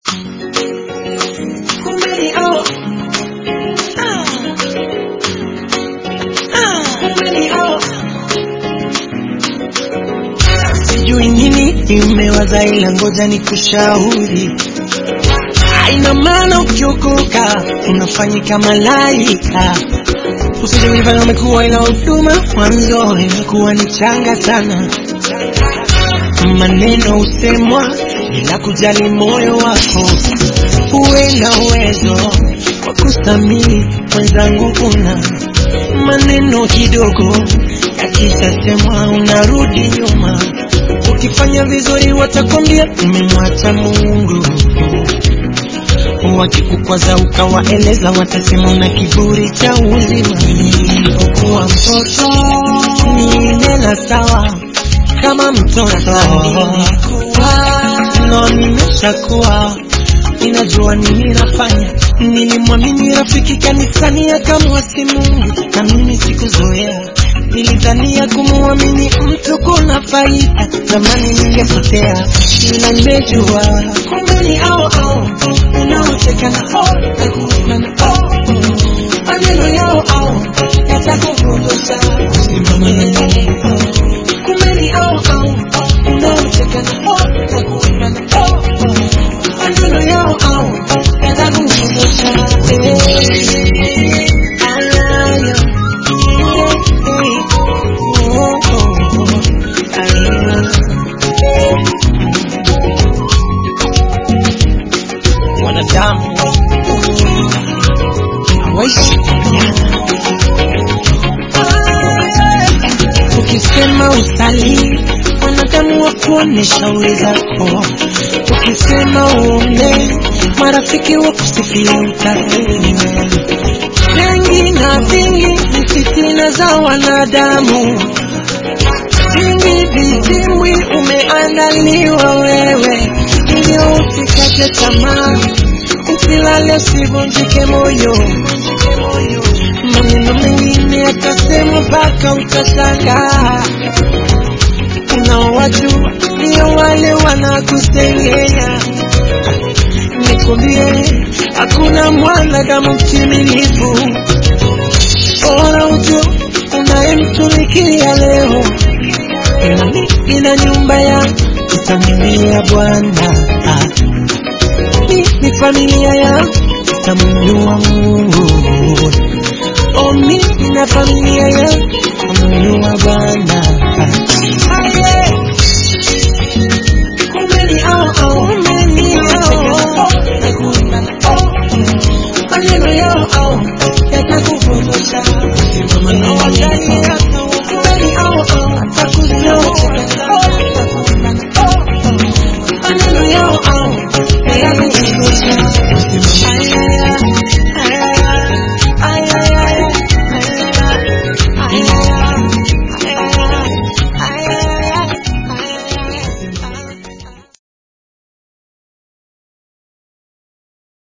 Umenioa. Ah. Ah, umenioa. Sijui nini imewaza ila ngoja ni kushauri haina maana ukiokoka unafanyika malaika usije kujifanya umekuwa ila huduma mwanzo imekuwa ni changa sana maneno husemwa bila kujali moyo wako uwe na uwezo wa kusamii mwenzangu una maneno kidogo yakishasemwa unarudi nyuma ukifanya vizuri watakwambia umemwacha mungu wakikukwaza ukawaeleza watasema una kiburi cha uzima nilipokuwa mtoto ninena sawa kama mtoto no nimeshakuwa ninajua nini nafanya nilimwamini rafiki kanisani akamwasi mungu na mimi sikuzoea nilidhania kumwamini mtu kuna faida zamani ningepotea ila nimejua kumbe ni ao ao unaocheka na o na kuimba na o maneno yao ao yatakuvundusha simama na neno kumbe ni ao ao unaocheka na o na kuimba na o maneno yao ao yatakuvundusha Eh, alayo wanadamu hawaishi kuonyana. Ukisema usali, wanadamu wa kuonesha shauri zako. Ukisema uombe, marafiki wa kusifia utafeli mengi na vingi ni fitina za wanadamu, vingi viziwi umeandaliwa wewe, hivyo usikate tamaa, usilale, usivunjike moyo. Maneno mengine yatasemwa mpaka utashangaa. Unaowajua ndio wale wanakusengenya. Nikwambie, hakuna mwanadamu mtimilifu. Bora ujue unayemtumikia leo, nami nina nyumba yangu itamlilia Bwana. Ah, Mimi familia yangu itamuinua Mungu. Oh, mimi na familia yangu itamuinua Bwana. Ah, yeah. Kumbe ni hao hao, kumbe ni hao. Na kuimba na oh, maneno yao hao yatakuvundusha. Simama na wajali yako, kumbe ni hao hao, atakunyosha. Oh, na kuimba na oh, maneno yao hao yatakuvundusha.